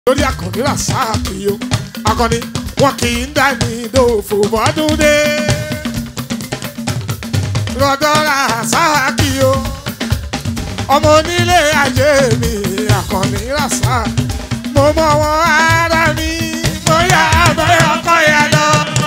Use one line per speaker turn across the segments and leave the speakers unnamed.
lórí akọni rasaki o akọni wọn kì í dá ní dòfò bọ́dún dé lọ́dọ̀ rasaki o ọmọ onílé ajé mi akọni rasaki mo mọ wọn ara mi mo yà abẹ́ ọkọ yà lọ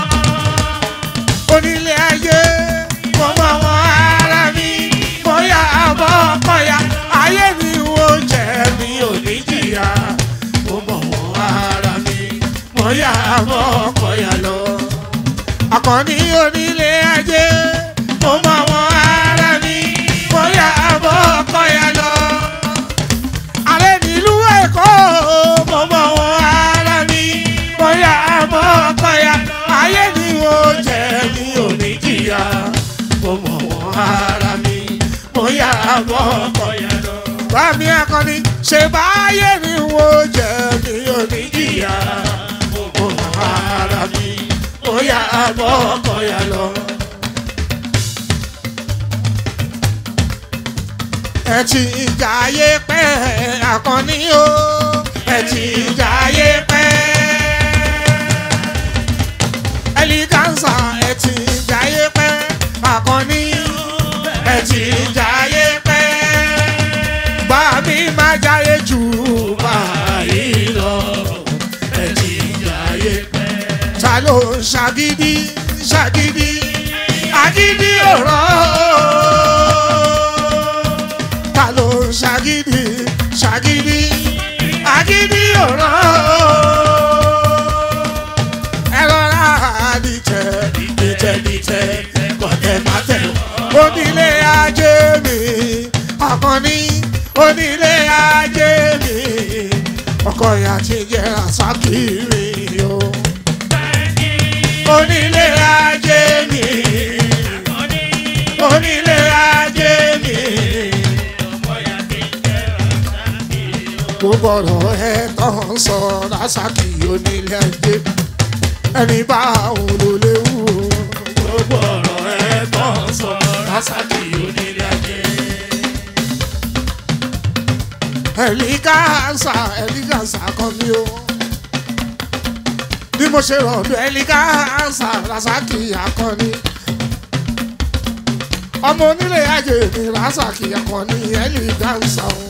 onílé ayé mo mọ wọn ara mi mo yà abọ́ ọkọ yà ayé mi wo jẹ́ mi ò ní jìyà mo mọ wọn ara mi mo yà abọ́ ọkọ yà lọ akọni onílé ajé mo mọ wọn ara mi mo yà abọ́ ọkọ yà lọ ààrẹ nílùú èkó mo mọ wọn ara mi bóyá àmọ́ ọkọ̀yà ayé ni ó jẹ́ mi ò ní jìyà mo mọ wọn ara mi bóyá àmọ́ ọkọ̀yà lọ. bámi akọni ṣe báyé ni ó jẹ́ mi ò ní jìyà mo mọ wọn ara mi bóyá àmọ́ ọkọ̀yà lọ. ẹ ti jayé pẹ́ akọni o ẹ ti jayé pẹ́ ẹlígánsà ẹ ti jayé pẹ́ akọni ẹ ti jayé pẹ́ bá mi má jayé jù báyìí lọ ẹ ti jayé pẹ́ ta ló ń ṣàgídí ṣàgídí agídí ọ̀rọ̀ ta ló ń ṣàgídí ṣàgídí agídí ọ̀rọ̀ ẹ rọra dìtẹ̀ dìtẹ̀ dìtẹ̀ kọ̀tẹ̀ mátẹ̀ onílé ajé mi akọni onílé ajé mi ọkọ ìyá ti jẹ àsákìrì o onílé ajé mi onílé ajé mi. gbogbo ọ̀rọ̀ ẹ tán sọ lásàkì onílé ajé ẹni bá òun ló léwu. gbogbo ọ̀rọ̀ ẹ tán sọ lásàkì onílé ajé. ẹ̀lígánsà ẹ̀lígánsà kan mi o bí mo ṣe rọ̀lú ẹ̀lígánsà lásàkì akọni ọmọ onílé ajé mi lásàkì akọni ẹ̀lígánsà o.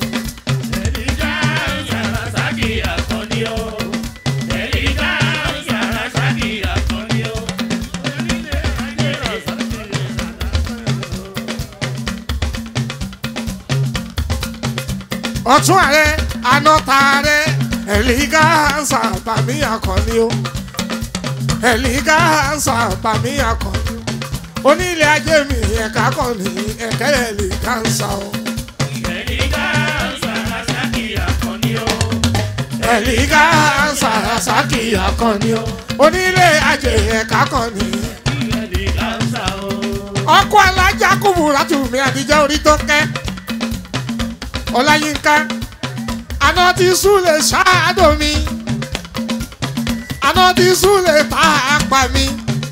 ọ̀tún ààrẹ anọ́ta ààrẹ ẹ̀lígánsà bàmí akọni o ẹ̀lígánsà bàmí akọni o onílé ajé mi ẹ̀ka kọ̀ọ̀nì ẹ̀kẹ́ ẹ̀lígánsà o ẹ̀lígánsà sàkì akọni o onílé ajé ẹ̀ka kọ̀ọ̀nì ọkọ alájà kùbùrà tùmí àdìjẹ́ orí tó kẹ́ ọláyínká aná ti súlẹ̀ ṣáàdọ̀ mi aná ti súlẹ̀ pàápà mi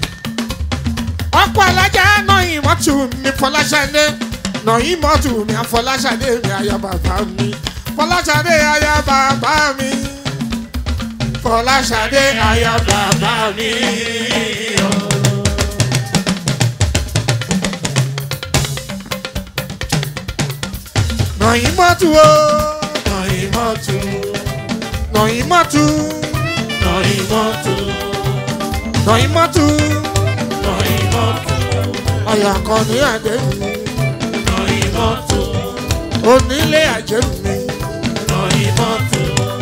ọkọ̀ alájà náà ìmọ̀tù mi fọláṣadé náà ìmọ̀tù mi àfọláṣadé mi àyà bàbá mi fọláṣadé àyà bàbá mi fọláṣadé àyà bàbá mi. Nọ̀yìnmọ́tù o. Nọ̀yìnmọ́tù. Nọ̀yìnmọ́tù. Nọ̀yìnmọ́tù. Nọ̀yìnmọ́tù. Nọ̀yìnmọ́tù. Ọ̀yà kan ní àjẹ́ mi. Nọ̀yìnmọ́tù. Onílé àjẹ́ mi. Nọ̀yìnmọ́tù.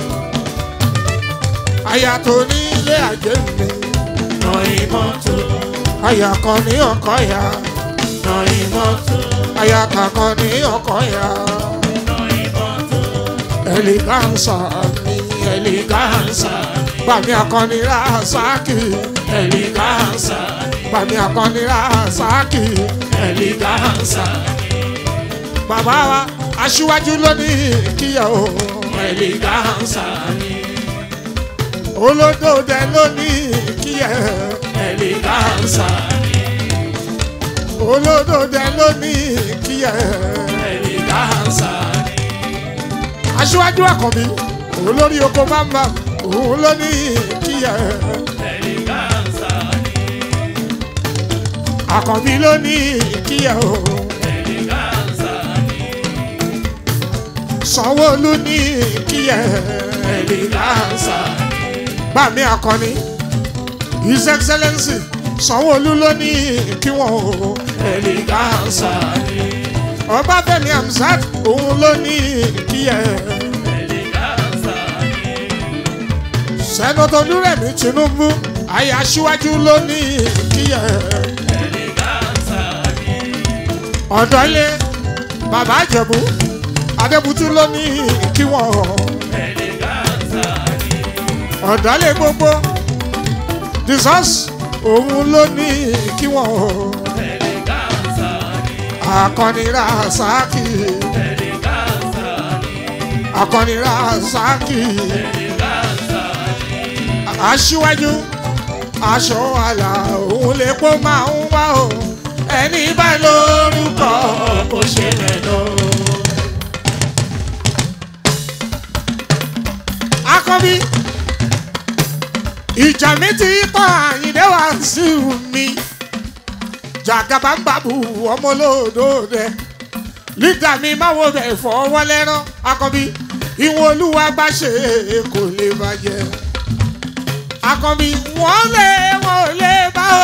Àyà tó nílé àjẹ́ mi. Nọ̀yìnmọ́tù. Àyà kan ní ọkọ̀ ya. Nọ̀yìnmọ́tù. Àyà kankan ní ọkọ̀ ya eleganza mi eleganza bàmí akọni rasaki eleganza bàmí akọni rasaki eleganza bàbá wa aṣíwájú lónìí kíyàwó eleganza mi olódòdè lónìí kíyà eleganza olódòdè lónìí kíyà eleganza aṣíwájú àkànbí olórí oko máa ń bá òun ló ní kíyẹ. àkànbí ló ní kíyẹ o. sanwó-olu ní kíyẹ. bàmí akọni his excellence sanwó-olu ló ní kí wọ́n o. ọbáfẹ́mi hamzat òun ló ní kíyẹ. sẹ́nọ́tọ̀ olúrẹ̀mí tinubu ayé aṣíwájú ló ní kíyẹ. ọ̀dọ́lé bàbá àjẹ̀bú adébútú ló ní kí wọ́n. ọ̀dọ́lé gbogbo jesus òun ló ní kí wọ́n. akọni rasaki akọni rasaki aṣíwájú aṣọ àlà òun lè kó máa ń wá o ẹni bá lórúkọ kò ṣe lẹ́nu. akọbí ìjà mi ti tán àyìndé wá sí mi jàgàbá ń bàbù ọmọ olódòdè lídà mi máa wo bẹ̀ fọwọ́ lẹ́rán akọbí ìwọ̀n olúwa bá ṣe kò lè bàjẹ́ akọbi wọn lé wọn ò lè bá o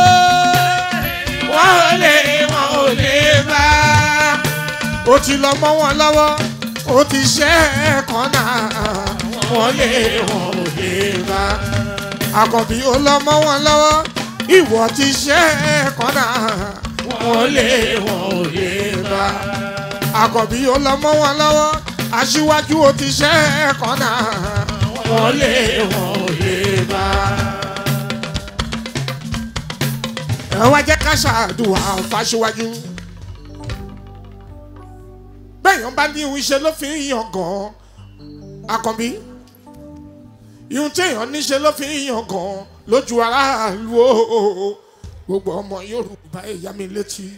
wọn ò lè wọn ò lè bá o ti lọ mọ wọn lọ́wọ́ o ti ṣe é kan náà wọn lé wọn ò lè bá akọbi ó lọ mọ wọn lọ́wọ́ ìwọ ti ṣe é kan náà wọn lé wọn ò lè bá akọbi ó lọ mọ wọn lọ́wọ́ aṣíwájú o ti ṣe é kan náà wọn lé wọn ò lè bá. ẹ wá jẹ́ ká ṣàdùà fáṣíwájú. bẹ́ẹ̀yàn bá ní ìhun iṣẹ́ ló fi ń yan gan-an akànbí ìhun téèyàn níṣe ló fi ń yan gan-an lójú aráàlú o gbogbo ọmọ yorùbá ẹ̀yà mi létí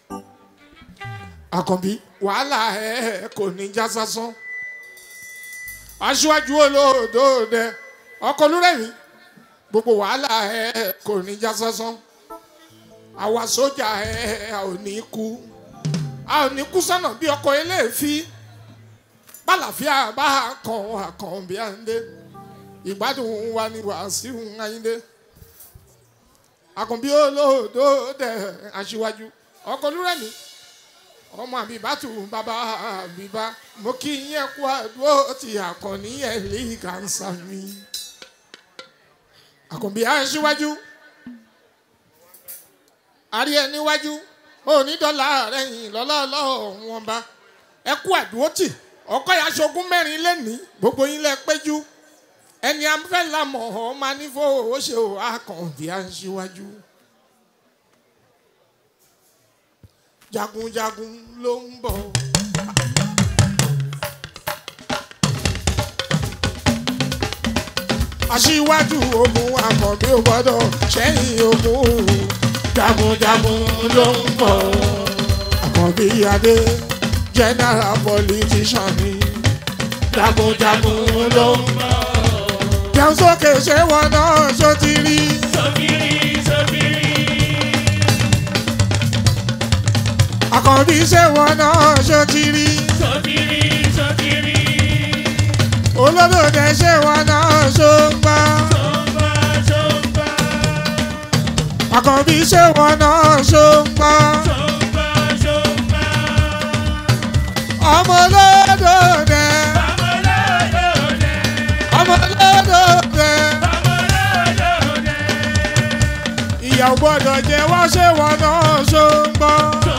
akànbí wàhálà ẹ kò ní já sásán aṣíwájú olódòdè ọkọ olúrẹ̀mí gbogbo wàhálà ẹ kò ní já sásán àwa sójà ẹ a ò ní kú a ò ní kú sọ́nà bí ọkọ̀ eléèfí bálàfíà bá kàn àkàn bí à ń dé ìgbádùn wa ni wàásù ayíǹde àkànbí olódòdè aṣíwájú ọkọ olúrẹ̀mí ọmọ àbíbátù bàbá àbíbá mo kí yín kú àdúró ti àkànní ẹ̀ lè kàńsà mi. àkànbí aṣíwájú àrí ẹ níwájú onídọ́là rẹ̀ yìn lọ́lọ́lọ́ wọn bá ẹ kú àdúró tì ọkọ yà aṣogún mẹ́rin lẹ́nìí gbogbo yín lẹ péjú ẹni afẹ́ lamọ̀ ọ́ máa ní fowó ṣe ò àkànbí aṣíwájú. jagunjagun ló ń bọ̀. aṣíwájú ogun àkànbí ò gbọ́dọ̀ ṣẹ́yìn ogun jagunjagun ló ń bọ̀. àkànbí adé general politician ni jagunjagun ló ń bọ̀. jẹun sókè ṣé wọn náà ṣó ti rí. àkànbí ṣé wọn náà ṣó ti rí. olódòdè ṣé wọn náà ṣó ń gbọ́. àkànbí ṣé wọn náà ṣó ń gbọ́. ọmọ olódòdè ọmọ olódòdè ìyàwó gbọ́dọ̀ jẹ́ wọ́n ṣé wọn náà ṣó ń gbọ́.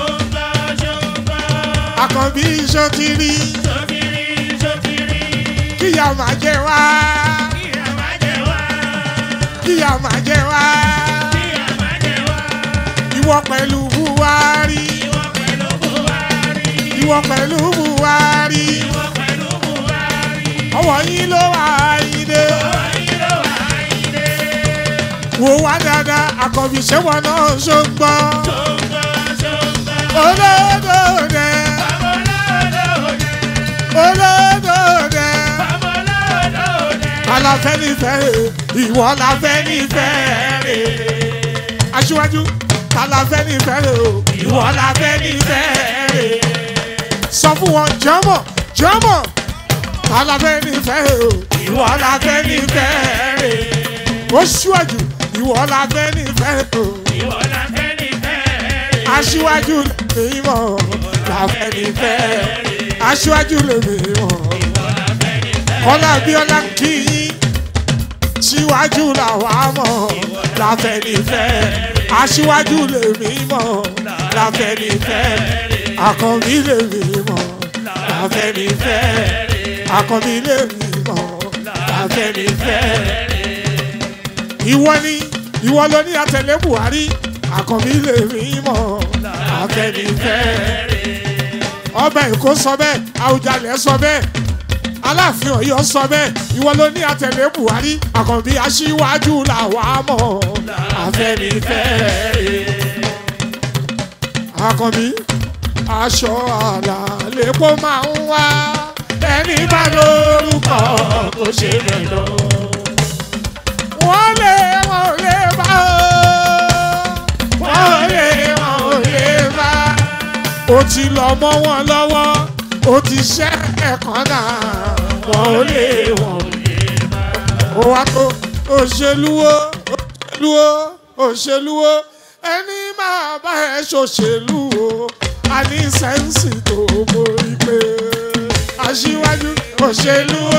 àkànbí ṣó ti rí kíyà máa jẹ wá kíyà máa jẹ wá ìwọ pẹ̀lú buhari ìwọ pẹ̀lú buhari ọwọ́ yín ló wà ayíde wò wá dáadáa àkànbí ṣẹ́wọ̀n náà ṣó ń gbọ́ olódòdè olódòdè Talafẹ́nifẹ́re ìwọ la fẹ́nifẹ́re. Aṣíwájú talafẹ́nifẹ́re o ìwọ la fẹ́nifẹ́re. Sọ fún wọn jẹ́mọ̀ jẹ́mọ̀ talafẹ́nifẹ́re o ìwọ la fẹ́nifẹ́re. Ó ṣíwájú ìwọ la fẹ́nifẹ́re o.
ìwọ la fẹ́ ní fẹ́ẹ́.
Aṣíwájú lèmi mọ̀ la fẹ́nifẹ́re. Aṣíwájú lèmi mọ̀. Kọ́lá Abíọ́lá kí yín síwájú làwa mọ̀ láfẹ̀nifẹ́ aṣíwájú lèmi mọ̀ láfẹ̀nifẹ́ àkànbí lèmi mọ̀ láfẹ̀nifẹ́ àkànbí lèmi mọ̀ láfẹ̀nifẹ́. ìwọ ni ìwọ ló ní àtẹ̀lé Buhari àkànbí lèmi mọ̀ láfẹ̀nifẹ́. ọba Èkó sọ bẹ́ẹ̀ Àwùjalẹ̀ sọ bẹ́ẹ̀ aláàfin Ọ̀yọ́ sọ bẹ́ẹ̀ ìwọ ló ní àtẹ̀lé Buhari àkànbí aṣíwájú làwa mọ̀ Afẹ́nifẹ́re àkànbí aṣọ àlà lèpo máa ń wá ẹni bá lórúkọ kò ṣe mẹ́lọ. wọ́n lé wọn ò lè bá o wọ́n lé wọn ò lè bá o ti lọ mọ́ wọn lọ́wọ́ o ti ṣẹ́ ẹ̀kan náà wọ́n ò lè wọ́n ò lè bá. ó wá tó òṣèlúwó òṣèlúwó òṣèlúwó ẹni máa bá ẹ ṣòṣèlú o a ní sẹ́ǹsì tó borí pé aṣíwájú òṣèlúwó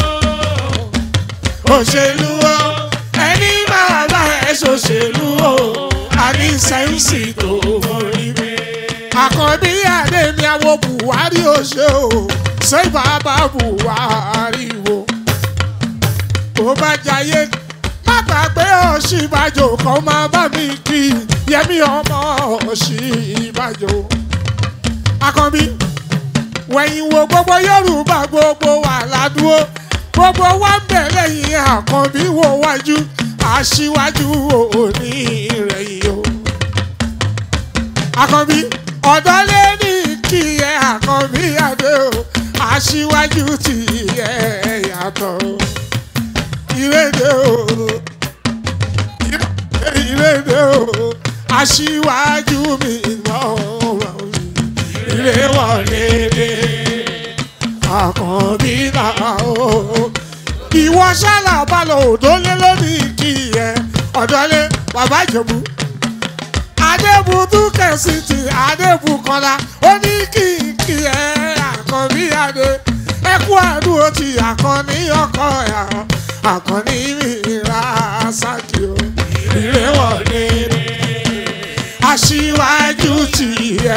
òṣèlúwó ẹni máa bá ẹ ṣòṣèlú o a ní sẹ́ǹsì tó borí pé àkànbí àdèmí àwo buhari ó ṣe o ṣé bàbá buhari wo tó bá jayé má gbàgbé òṣìbàjò kan máa bá mi kí yẹmí ọmọ òṣìbàjò àkànbí wẹ̀yìn wo gbogbo yorùbá gbogbo wà ládùúgbò gbogbo wa ń bẹ̀ lẹ́yìn àkànbí wo wájú aṣíwájú òní ìrẹ̀yìn o àkànbí ọ̀dọ́ lé ní kí ẹ àkànbí adé o aṣíwájú tí ẹ yàtọ̀ ìrèdè o ìrèdè o aṣíwájú mi lọ́wọ́ ìrè wọlé dé àkànbí náà o ìwọ ṣálà balọ̀ òdólé lónìí kí ẹ ọ̀dọ́lé bàbá ìjọ̀bú adébùtú kẹsìtì adébùkọlá ó ní kìkì ẹ àkànbí adé ẹkú àdúró ti àkànní ọkọ ẹ àkànní mìíràn sákì o ìrẹwọlé aṣíwájú ti ẹ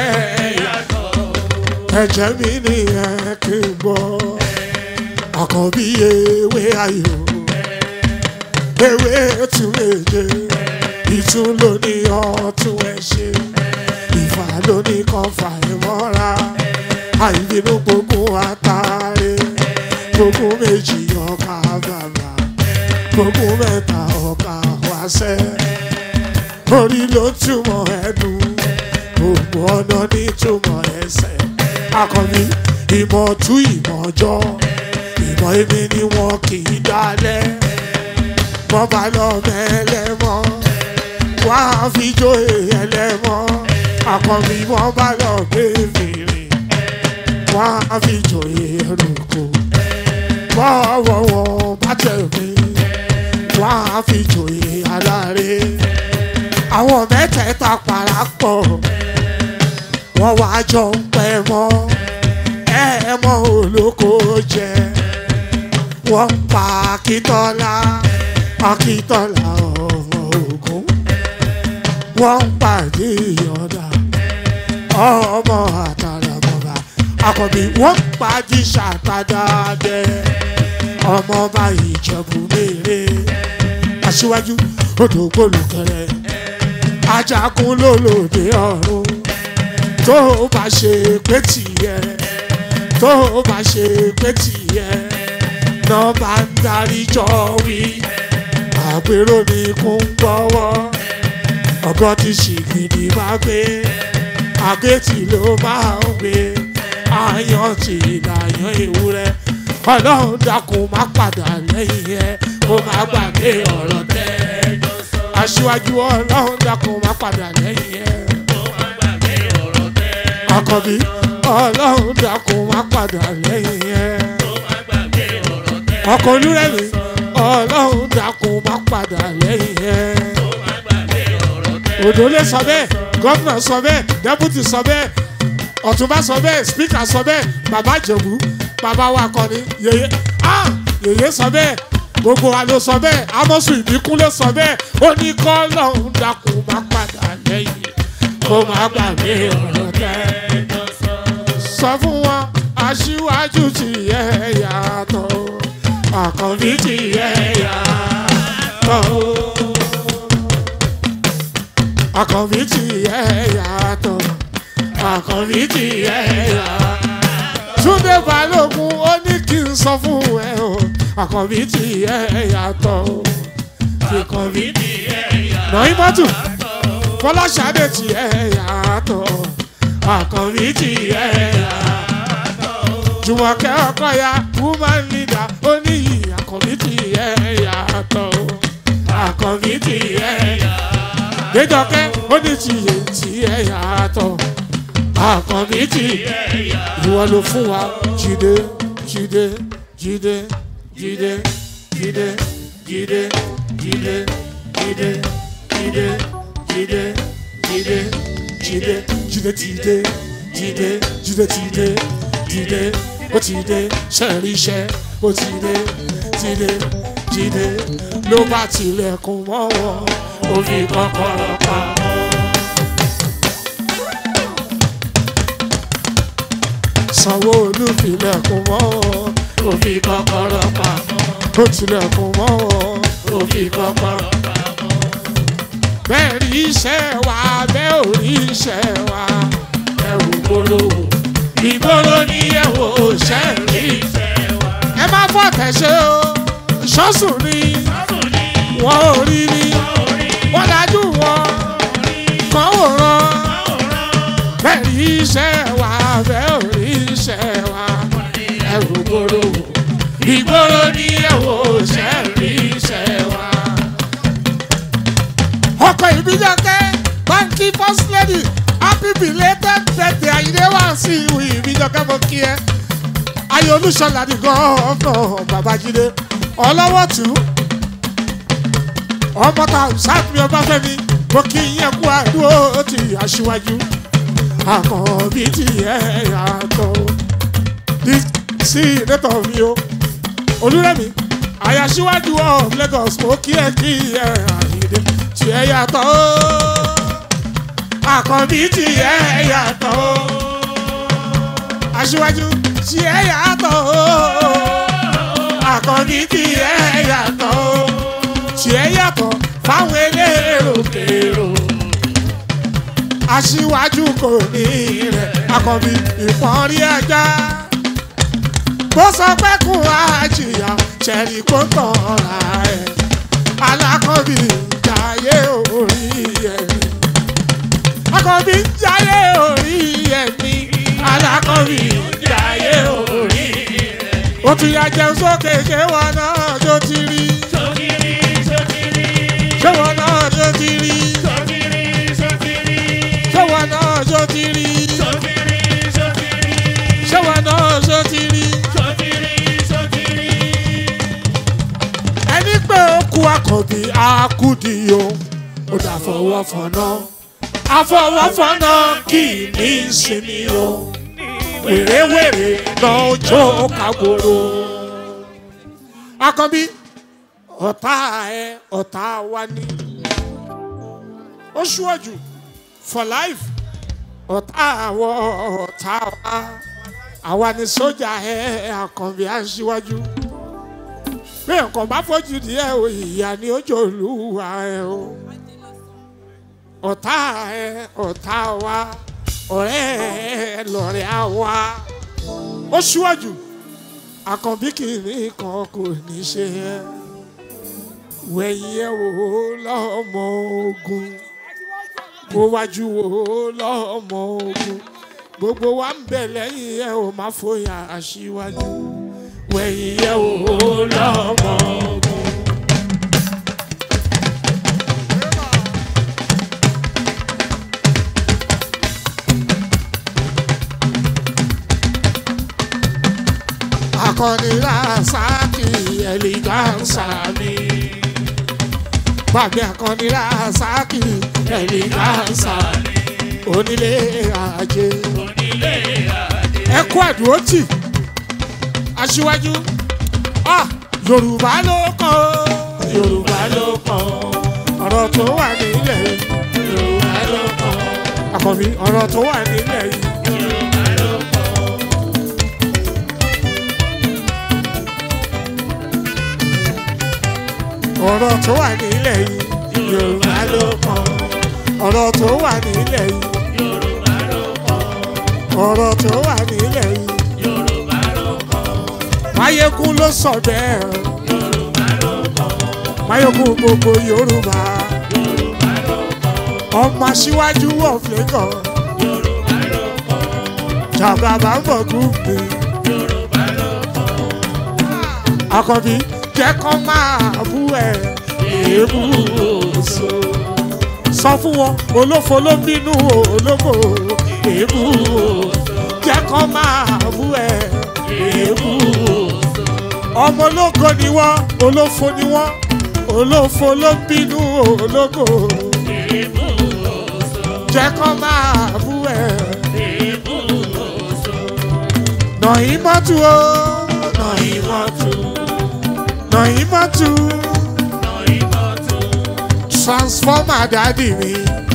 ẹ̀jẹ̀ mi nìyẹn kí n gbọ́ àkànbí ewé ayò ewé tún méje ìtún ló ní ọtún ẹ ṣe ìfà ló ní kan fà ẹ mọ́ra àìbínú gbogbo àtàrẹ gbogbo méjì ọkà bàbà gbogbo mẹ́ta ọkà wáṣẹ́ orí ló túmọ̀ ẹnu gbogbo ọ̀nà ní túmọ̀ ẹsẹ̀ akọni ìmọ̀ tú ìmọ̀ jọ ìmọ̀ èmi ni wọn kì í dalẹ̀ wọ́n bá lọ mẹ́lẹ́mọ́ wá fi jó ẹlẹ́mọ́ àkànbí wọ́n bá lọ gbé fèrè wá fi jó ẹrùkù bọ́wọ́ wọn bá tẹ̀lé wá fi jó aláre àwọn mẹ́tẹ̀ẹ̀ta parapọ̀ wọ́n wá jọ ń pẹ́ mọ́ ẹ mọ́ olóko jẹ wọ́n pa akíntọ́lá akíntọ́lá ọmọ ogun wọ́n pàdé ìyọ̀dà ọmọ àtàlàbọ̀bà àkọ́bí wọ́n pàdé ṣàtàdàdẹ ọmọ bá ìjẹ̀bù mèrè aṣíwájú odò gbólùkẹrẹ ajagun lólòdì ọ̀run tó bá ṣe pé tìyẹ tó bá ṣe pé tìyẹ náà bá ń darí jọ wí àpérò ní kún gbọ́wọ́ ọgọ́ ti ṣìgìdì máa gbé àgbétì ló máa ń gbé àyàn ti ìlàyàn ewúrẹ́ ọlọ́run dákun má padà lẹ́yìn ẹ kó má gbàgbé ọ̀rọ̀ tẹ́ aṣíwájú ọlọ́run dákun má padà lẹ́yìn ẹ àkànbí ọlọ́run dákun má padà lẹ́yìn ẹ ọkọ̀ olúrẹ̀mí ọlọ́run dákun má padà lẹ́yìn ẹ òdòlé sọ bẹ́ẹ̀ gómìnà sọ bẹ́ẹ̀ dẹ́pútì sọ bẹ́ẹ̀ ọ̀túnba sọ bẹ́ẹ̀ spíkà sọ bẹ́ẹ̀ bàbá jẹ̀bú bàbá wa kọ́ni yèyé ah yèyé sọ bẹ́ẹ̀ gbogbo wa ló sọ bẹ́ẹ̀ amọ̀sù ìbíkúnlé sọ bẹ́ẹ̀ ó ní kọ́ lọ́hún dákun má padà lẹ́yìn kó má gbàgbé ọ̀rọ̀ tẹ́ sọ fún wọn aṣíwájú ti yẹ yàtọ̀ àkànbí ti yẹ yàtọ̀ àkànbí ti yẹ yàtọ̀ àkànbí ti yẹ yàtọ̀. Túndé Balógun ó ní kí n sọ fún ẹ o àkànbí ti yẹ yàtọ̀ o àkànbí ti yẹ yàtọ̀. Nàìmọ́tù Fọláṣadé ti yẹ yàtọ̀ àkànbí ti yẹ yàtọ̀. Jùmọ̀kẹ́ Ọkọ̀ya woman leader ó ní yìí àkànbí ti yẹ yàtọ̀ o àkànbí ti yẹ yàtọ̀ déjọkẹ́ ó ní tìyẹ tìyẹ yàtọ̀ àkànbí tì ìwọ ló fún wa jíde jíde jíde jíde jíde jíde jíde jíde jíde jíde jíde jíde jíde tìde jíde jíde tìde jíde ó ti dé sẹ́ẹ̀rí iṣẹ́ ó ti dé tìde jíde ló bá tilẹ̀kùn mọ́ wọn ó fi kọ́kọ́rọ́ pamọ́. sanwó-olu filẹ̀kùn mọ́ wọn ó fi kọ́kọ́rọ́ pamọ́. ó tilẹ̀kùn mọ́ wọn ó fi kọ́kọ́rọ́ pamọ́. bẹ́ẹ̀ rí iṣẹ́ wa bẹ́ẹ̀ ò rí iṣẹ́ wa ẹ wò gbòòrò ìgboro ní ẹ wò ṣẹ́ rí iṣẹ́ wa. ẹ má fọ́ tẹ̀sẹ̀ o ṣọ́sùn ni wọ́n ò rí ni wọ́n dájú wọn kàn wòran bẹ́ẹ̀ rí iṣẹ́ wa bẹ́ẹ̀ ò rí iṣẹ́ wa ẹ̀rù gbòòrò ìgboro ní ẹ̀wò ṣẹ́ rí iṣẹ́ wa. ọkọ̀ ìbíjọ́kẹ́ báńkì first lady happy belated birthday àyíndé wá sí ìwé ìbíjọ́kẹ́ mo kí ẹ ayé olúṣọlá ní gọ́ọ̀nà babájídé ọlọ́wọ́ tù ú ọmọ ta sáàtúmí ọbáfẹ́mi mo kí yẹn kú àdúró ti aṣíwájú àkànbí ti yẹ yàtọ̀ sí ìdẹ́tọ̀ mi o olúrẹ̀mí àyàṣíwájú of Lagos mo kí ẹ kí ẹ àyíndé tí ẹ yàtọ̀ àkànbí ti yẹ yàtọ̀ aṣíwájú tí ẹ yàtọ̀ àkànbí ti yẹ yàtọ̀ tiẹ̀ yàtọ̀ fáwọn elérò-kèrò. aṣíwájú kò ní rẹ̀ akọ̀bí ìpọ́nrí ẹja. bó sọ pé kún àjìyà ṣẹ̀rí kó tọ̀ra ẹ̀. alákọ̀bí jayé orí ẹ̀mí. akọ̀bí jayé orí ẹ̀mí. alákọ̀bí jayé orí ẹ̀mí. ó tún yà jẹun sókè ṣé wọn náà tó ti rí ṣé wọn náà ṣó ti rí ṣé wọn náà ṣó ti rí ṣé wọn náà ṣó ti rí ẹni pé ó kú àkànbí àkúdì o ó dà fọwọ́ fọ̀nà àfọwọ́fọ̀nà kì í ní ìsinmi o wèrèwèrè lọ́jọ́ kàgbòrò àkànbí ọ̀tá ẹ ọ̀tá wa ni ó ṣíwájú for life ọ̀tá àwọ̀ ọ̀tá wa àwa ni sójà ẹ àkànbí aṣíwájú bí nǹkan bá fojú díẹ̀ o ìyá ni ó jò lùwà ẹ o ọ̀tá ẹ ọ̀tá wa ọ̀rẹ́ ẹ lọ̀rẹ́ àwa ó ṣíwájú àkànbí kìíní kan kò ní ṣe ẹ́ wẹ̀yìn ẹ̀ wò ó lọ́mọ ogun mo wájú wò ó lọ́mọ ogun gbogbo wa ń bẹ̀ lẹ́yìn ẹ̀ ò má fòyà aṣíwájú wẹ̀yìn yẹ̀ wò lọ́mọ ogun. akọni rasaki ẹlẹgansa mi gbàgbé akọni rasaki ẹlẹgansa onílé ajé ẹkú ẹdùn tì aṣíwájú ah, yorùbá ló kàn ó yorùbá ló kàn ó ọ̀rọ̀ tó wà nílẹ̀ yìí yorùbá ló kàn ó àkọ́bí ọ̀rọ̀ tó wà nílẹ̀ yìí. ọ̀rọ̀ tó wà nílẹ̀ yìí yorùbá ló kàn ọ̀rọ̀ tó wà nílẹ̀ yìí ọ̀rọ̀ tó wà nílẹ̀ yìí máyégún ló sọ bẹ́ẹ̀ máyégún gbogbo yorùbá ọmọ aṣíwájú of Lagos jàgàbá ń bọ̀ gúgbì àkọ́bí jẹ́ kán máa bú ẹ̀ èébú oṣù sọ fún wọn olófo ló ń bínú ológo èébú jẹ́ kán máa bú ẹ̀ èébú ọmọ ológo ni wọ́n olófo ni wọ́n olófo ló ń bínú ológo jẹ́ kán máa bú ẹ̀ nàí mọ́tò o nàí mọ́tò nàí mọ́tò transformer dádì mi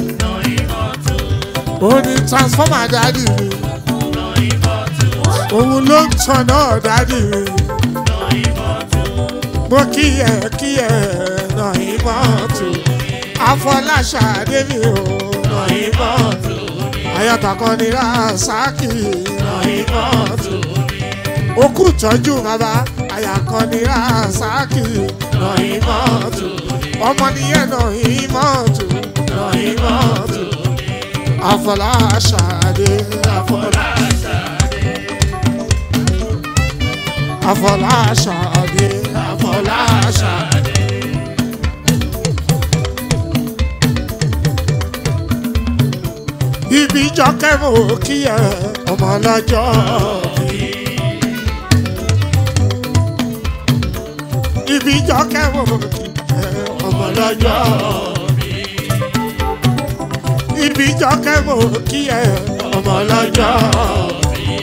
ó ní transformer dádì mi òun ló ń tan náà dádì mi mo kí ẹ kí ẹ nàí mọ́tò afọláṣadé mi ò nàí mọ́tò ayọ̀tàkọ́ ni rasaki nàí mọ́tò okú tọ́jú bàbá àyàkọ́ ni rasaki nàí mọ́tò ọmọ nìyẹn nàí mọ́tò nàí mọ́tò afọláṣadé afọláṣadé afọláṣadé afọláṣadé. ibi jọkẹ́ mo kí ẹ ọmọ lọ́jọ́ bí. ibi jọkẹ́ mo kí ẹ ọmọ lọ́jọ́ bí. ibi jọkẹ́ mo kí ẹ ọmọ lọ́jọ́ bí.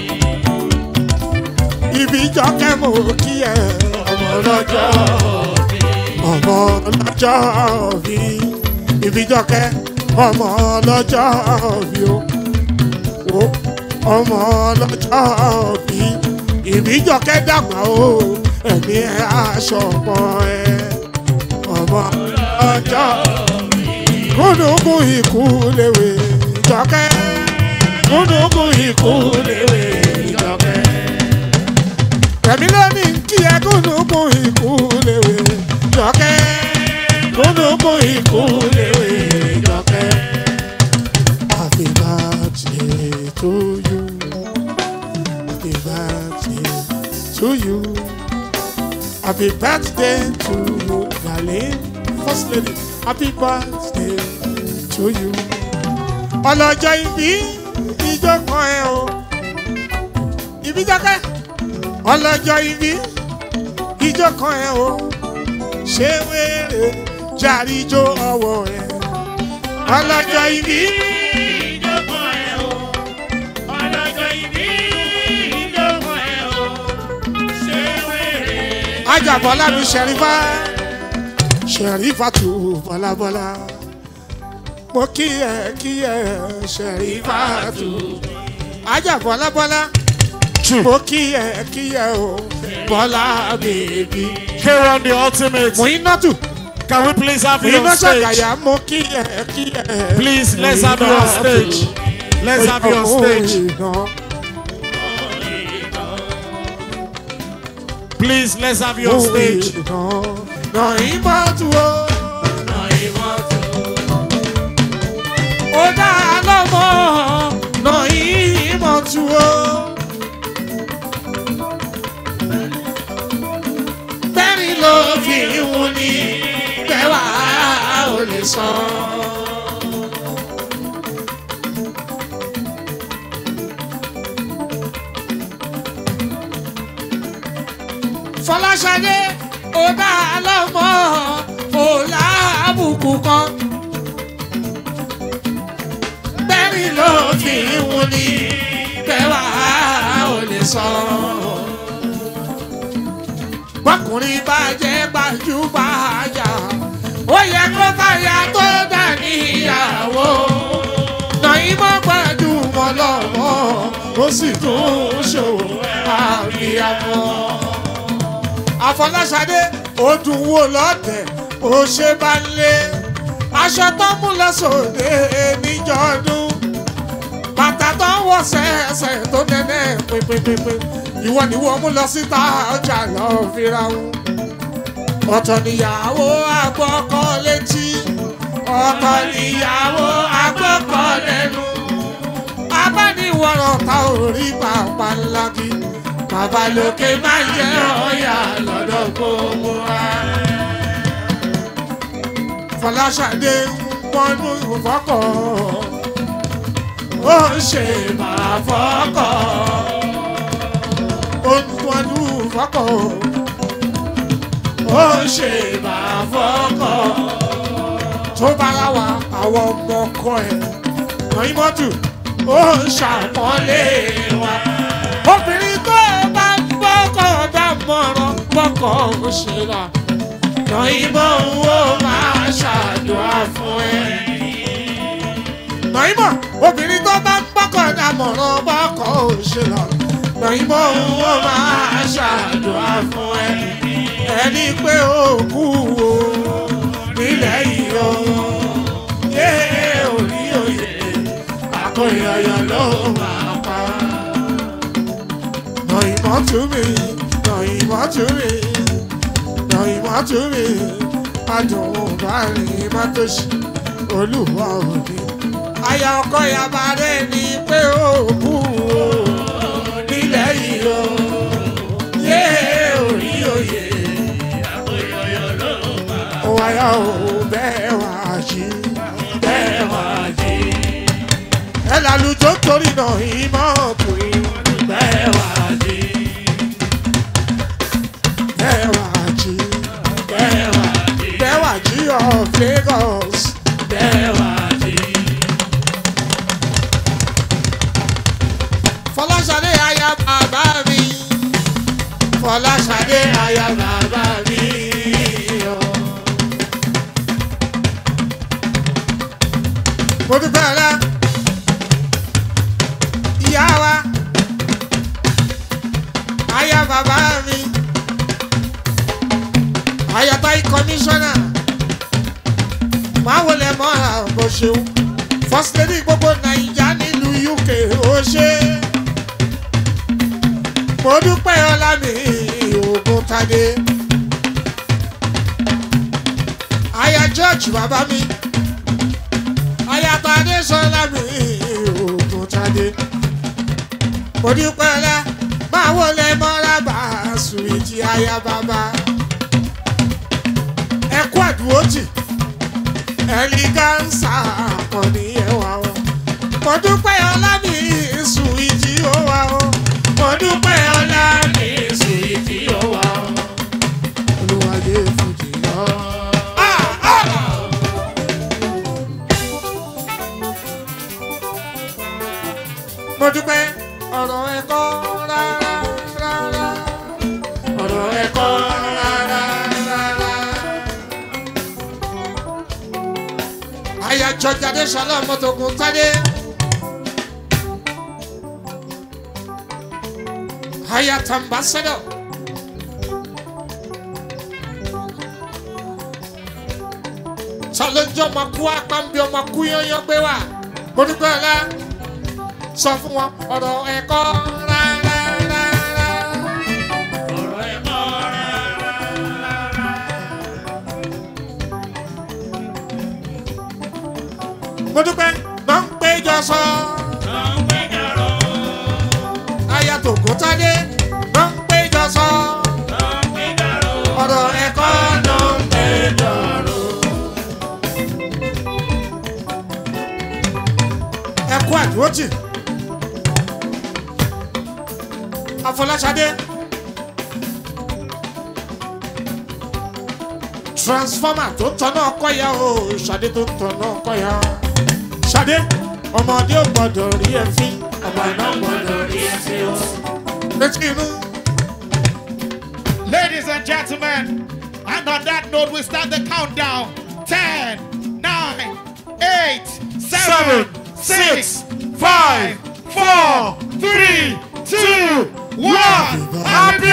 ibi jọkẹ́ mo kí ẹ ọmọ lọ́jọ́ bí. ọmọ lọ́jọ́ bí. ibi jọkẹ́ ọmọ lọ́jọ́ bí o o ọmọ lọ́jọ́ bí ìbíjọkẹ́ dàgbà o ẹ̀mí ẹ̀ aṣọ ọmọ ẹ̀ ọmọ lọ́jọ́ gúnùgún ikú léwe jọkẹ́ gúnùgún ikú léwe jọkẹ́ ẹ̀mí lónìí kí ẹ gúnùgún ikú léwe jọkẹ́ gúnùgún ikú léwe jọkẹ́. Happy birthday to you. Happy birthday to you. Happy birthday to you, darling. First lady, happy birthday to you. Ọlọ́jọ́ ìbí ìjọ kan ẹ o. Ìbí jọ́kẹ́. Ọlọ́jọ́ ìbí ìjọ kan ẹ o. Ṣé wéré járíjó ọwọ́ ẹ? Ọlọ́jọ́ ìbí. Ajabọ́lá mi ṣẹ̀rífà ṣẹ̀rífà tù bọ́lábọ́lá. Mo kí ẹ kí ẹ ṣẹ̀rífà tù. Ajabọ́lá bọ́lá. Mo kí ẹ kí ẹ o bọ́lá bèbí.
Kieran the ultimate.
Mo iná tù.
Can we please have
Mo
you
iná
on stage?
ṣàgàyà mo kí ẹ kí ẹ.
Please, let's have you on stage. Let's have you on stage. Please, let's have you on stage.
Nà ìmọ̀ tù o. Ó dá lọ́mọ nà ìmọ̀ tù o. sọ. fọláṣadé ó dá lọ́mọ kò láàbùkù kan bẹ́ẹ̀ni ló fi ń wuni bẹ́ẹ̀ wá ò lè sọ. bọ́kùnrin bá jẹ́ gbajúgbajà ó yẹ kó fàyà tó dà níyàwó. nàí mọ́ gbajúmọ̀ lọ́wọ́ ó sì tún ṣòwò àbíyamọ. àfọláṣadé ó dùn wò lọ́tẹ̀ ó ṣe bá ń lé aṣọ tó mú lọ sóde níjọ́dún bàtà tó ń wọ sẹ́ẹ̀sẹ̀ tó nẹ́nẹ́ pépépépé ìwọ ni wọ́n mú lọ síta ọjà lọ fira wọn. ọ̀tọ̀ níyàwó àgbọ̀kọ létí ọ̀tọ̀ níyàwó àgbọ̀kọ lẹ́nu abániwọ̀rọ̀ ta ò rí pàpà ńlá kí bàbá lókè máa jẹ́ ọ̀yà lọ́dọ̀ gbogbo wa. Fọláṣadé ń pọnú ìfọkọ̀ ó ń ṣe máa fọ́kọ̀ ó ń pọnú ìfọkọ̀ ó ń ṣe máa fọ́kọ̀ tó bá ra wa àwọn ọmọ ọkọ ẹ̀ lọ́yìn mọ́tò ó ń ṣàpọ́nlé wa obìnrin tó bá ń gbọ́kọ̀ dámọ̀ràn gbọ́kọ̀ ó ṣe là Nàìmọ̀ wo máa ṣàdúrà fún ẹ. Nàìmọ̀ obìnrin tó bá ń gbọ́kọ̀ dámọ̀ràn gbọ́kọ̀ ó ṣe là Nàìmọ̀ wo máa ṣàdúrà fún ẹ. Ẹni pé ó kú o nílẹ̀ yìí o. Yé orí òye àkọyọyọ ló máa pa. Nàìmọ̀ tún mi, Nàìmọ̀ tún mi ìmọ̀ tún mi adùn bá rìn má tó ṣe olúwa òde. aya ọkọ yaba rẹ ni pé ó kú o nílẹ̀ yìí o yé orí oyè ó wáyà ó bẹ́ẹ̀ wá jí bẹ́ẹ̀ wá jí. ẹ lálùjọ torí náà ìmọ̀ pé bẹ́ẹ̀ wá jí bẹ́ẹ̀ wá jí. Bẹ́wàjí of Lagos. Bẹ́wàjí. Fọláṣadé aya bàbá mi. Fọláṣadé aya bàbá mi. Mo dúpẹ́ ọ̀la. Ìyá wa. Aya bàbá mi ayatai kọmíṣánná máa wọlé mọ́ra bó ṣeun first lady gbogbo naija nílùú uk ó ṣe mo dúpẹ́ ọlá mi ògùn tadé aya george bàbá mi aya tadé sọlá mi ògùn tadé mo dúpẹ́ ọlá máa wọlé mọ́ra bá sùwìtì aya bàbá ẹkú àdúrótì ẹlígánsà kan ní ẹwà o mo dúpẹ́ ọlá mi sùn ìjì ó wà o mo dúpẹ́ ọlá mi sùn ìjì ó wà o olùwàdé fújì lọ. mo dúpẹ́ ọ̀rọ̀ ẹ̀kọ́ rárá rárá ọ̀rọ̀ ẹ̀kọ́ rárá rárá. ayájọ jáde sọlá mọtòkun tádé. ayat ambassador. sọlọ́njọ́ ọmọ kú apáǹbí ọmọ kú yányán gbé wá. mo dúpẹ́ ọ̀la sọ fún wọn ọ̀rọ̀ ẹ̀kọ́ rárá rárá.
ọ̀rọ̀ ẹ̀kọ́
mo dúpẹ́ máa ń péjọ sọ.
ló ń péjọrò
aya tògùn tádé máa ń péjọ sọ.
ló ń péjọrò
ọ̀rọ̀ ẹ̀kọ́ ló ń péjọ rò. àdúrótì afọláṣadé transformer tó tọ́nà kọ́yà o ṣadé tó tọ́nà kọ́yà ṣadé ọmọdé ò gbọdọ̀ rí ẹ fín ọmọ náà gbọdọ̀ rí ẹ fín o létí inú.
Ladies and gentlemen, and on that note, we start the countdown. 10, 9, 8, 7, 6, 5, 4, 3, 2, 1. Happy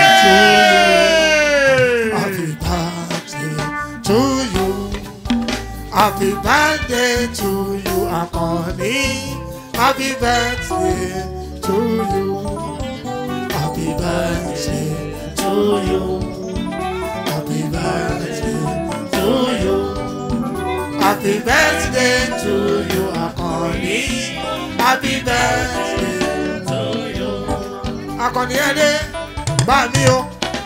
birthday!
Happy birthday to you. Happy birthday to you, Akoni. Happy birthday to you. Happy birthday to you. Happy birthday to you. Happy birthday to you, Akoni. Happy birthday to you. Akoni Ede, bá mi o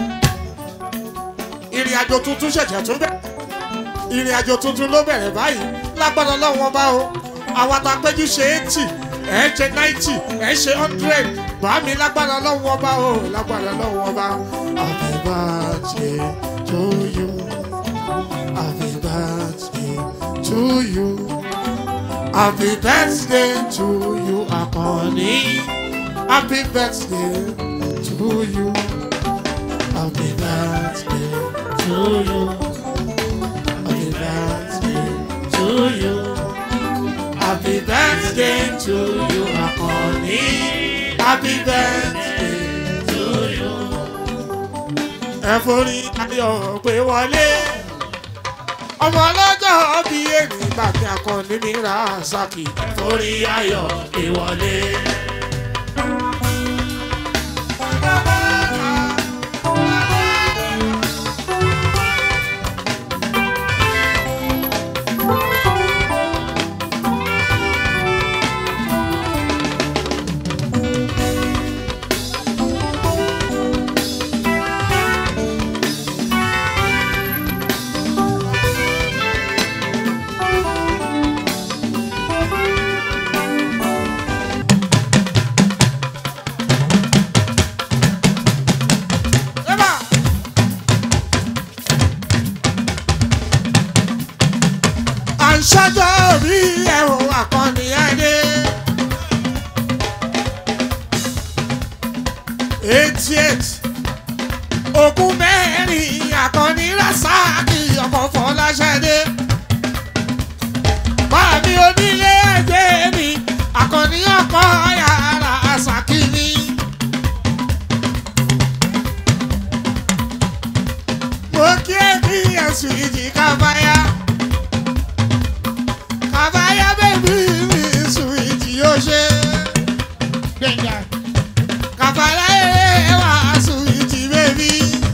ìrìn àjò tuntun ṣẹ̀ṣẹ̀ tún bẹ̀rẹ̀ ìrìn àjò tuntun ló bẹ̀rẹ̀ báyìí lágbára lọ́wọ́ bá o àwọn àtàpéjú ṣe eighty ẹ̀ ṣe ninety ẹ̀ ṣe hundred bá mi lágbára lọ́wọ́ bá o lágbára lọ́wọ́ bá happy birthday to you happy birthday to you happy birthday to you akọni happy birthday to you. Happy birthday to you. Happy birthday to you. Happy birthday to you, Akoni. Happy birthday to you. Ẹ forí ayọ̀ pé wọlé. Ọmọ ọlọ́jọ́ bí èmi gbàgbé akọni mi ra Saki. Ẹ forí ayọ̀ pé wọlé. Eba! À ń ṣọ́jọ́ orí ẹ̀rọ àkànní ẹ̀dẹ́. eighty eight ogún mẹ́rin àkànní rasaki ọkọ̀ fọláṣẹ́dé. Báàmí onílé ẹgbẹ́ mi àkànní ọkọ̀ yàrá àṣàkí mi. mo kí ẹbí ẹ̀sùn ìjì kábáyá kábáyá bẹ́bí mi sùn ìjì yóò ṣe
Gbẹ̀ngà,
kábáyá ẹ̀ wá sùn ìjì bẹ́bí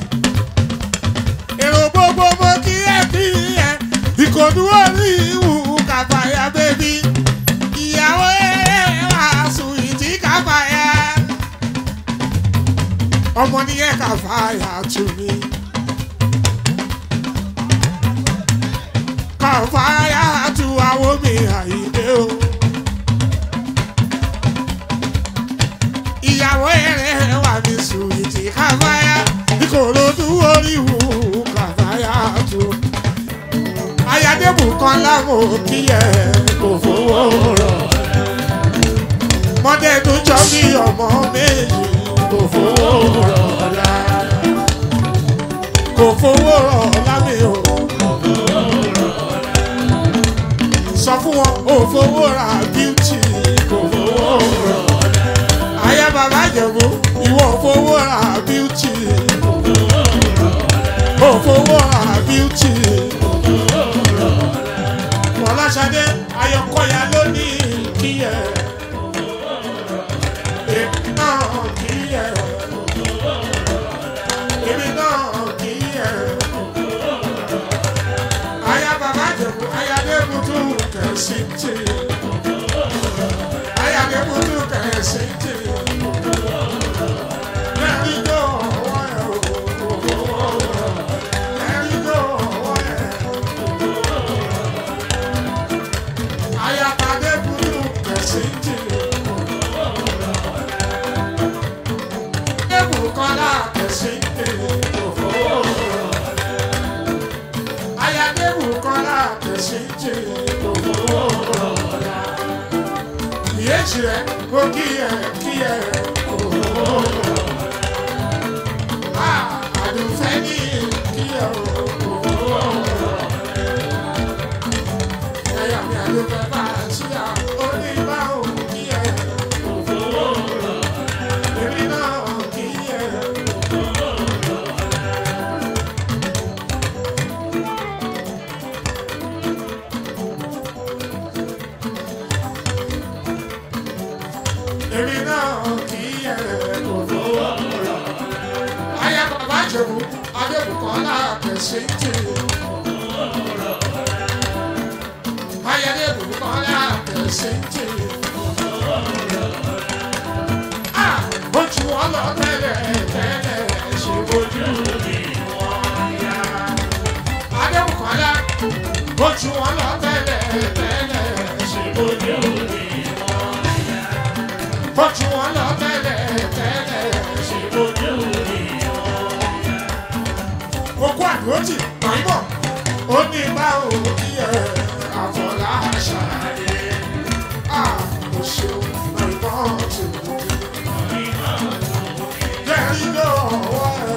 èrò gbogbo mo kí ẹbí ẹ̀ ìkòdú orí ìwù kábáyá bẹ́bí ìyàwó ẹ̀ wá sùn ìjì kábáyá ọmọ nìyẹn kábáyá tù mí. kàfáyà tu àwọn mi àyíké o. ìyàwó ẹ̀rẹ̀ wà mí sùn ìtì kàfáyà ìkòròdú oríwù kàfáyà tu. ayádébù kan láwọn òkìyẹ kò fowó rọ̀. mọ́tẹ́nu jọ bí ọmọ méjì kò fowó rọ̀ la. kò fowó rọ̀ lámì o. sọ fún wọn ò fowó ra bíútì kò fowó rọ ayé bàbá jẹ̀bú ìwọ ò fowó ra bíútì ò fowó ra bíútì fọláṣadé ayọkọya lónìí kíyẹ èmi náà kíyẹ èmi náà kíyẹ aya bàbá jẹ̀bú aya débùtú kẹ̀sí tì aya débùtú kẹ̀sí tì lẹ́rìí tó ọwọ́ ẹ̀ o lẹ́rìí tó ọwọ́ ẹ̀ aya bàbá débùtú kẹ̀sí tì. kẹsì jẹ òfowó rọra. ìyéjì rẹ kó kíyẹ kíyẹ òfowó rọra. àdùnfẹ́ ní kíyẹ òfowó rọra. ẹ̀yà mi àdùnfẹ́ bá a ṣíyà oníbà òun kíyẹ òfowó rọra. èmi náà kíyẹ òfowó rọra. èmi náà kì í yẹ kò fowó rọ. Aya bàbá Jẹ̀bú Adébùkọ́lá kẹ̀sí tì. Aya Adébùkọ́lá kẹ̀sí tì. Ah! Ojú wọn lọ tẹ́lẹ̀ tẹ́lẹ̀ ṣe bójú ni wọ́n yá. Adébùkọ́lá ojú wọn lọ tẹ́lẹ̀ tẹ́lẹ̀ ṣe bójú ni bọ́jú wọn lọ tẹ́lẹ̀ tẹ́lẹ̀ ṣe lójú rí wọn. Okú àdúrótì pàmò ó ní bá òkì ẹ̀ àfọlá ṣàlàyé. À kò ṣeun àìmọ́ tó Jẹ́rí lọ́wọ́ ẹ̀.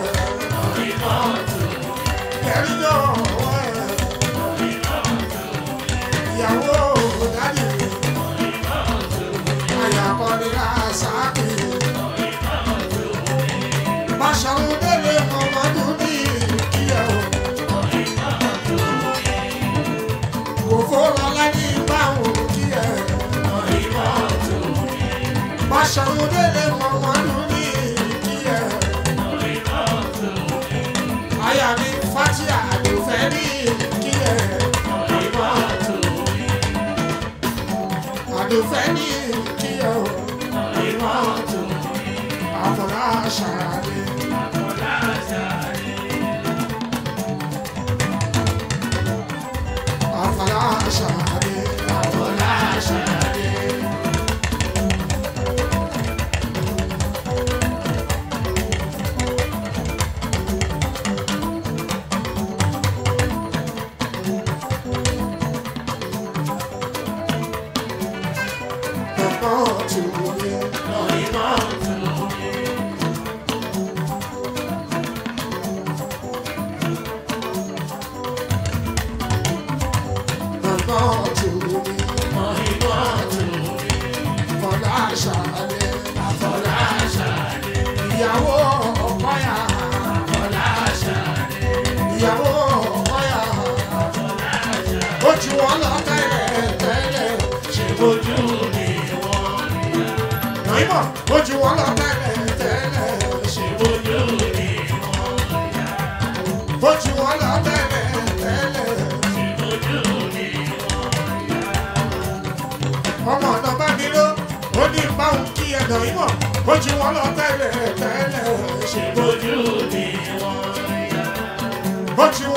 Jẹ́rí lọ́wọ́ ẹ̀. Ìyàwó dádì mi ayakọni asaki. Báṣọ̀run délé ọmọdún ní ìkíyẹ̀ o. Kò fọ́lọ́ láyé báwo kíyẹ̀. Báṣọ̀run délé ọmọdún ní ìkíyẹ̀. Aya mi Fatia àdùfẹ́ ní ìkíyẹ̀. Àdùfẹ́ ní ìkíyẹ̀ o. Àfọlá ṣàlàyé. Àfọlá ṣàlàyé. Àfọlá ṣàlàyé. Ọ̀pọ̀ tù mí. Ọ̀pọ̀ tù mí. Àfọlá ṣàlàyé. Àfọlá ṣàlàyé. Ìyàwó ọ̀pọ̀yà. Àfọlá ṣàlàyé. Ìyàwó ọ̀pọ̀yà. Ó ju wọn lọ tẹ́lẹ̀ tẹ́lẹ̀. Ṣé bójú ni wọ́n yá? Nàìmọ̀ ó ju wọn lọ tẹ́lẹ̀ tẹ́lẹ̀. Ṣé bójú ni wọ́n yá? Ó ju wọn lọ tẹ́lẹ̀ tẹ́lẹ̀. ọmọ ọ̀nà bá mi ló ó ní báwọn kí ẹ̀dọ̀ ìmọ̀ ó jí wọn lọ tẹ́lẹ̀ tẹ́lẹ̀ ṣe bójú ni wọ́n yá. ó jí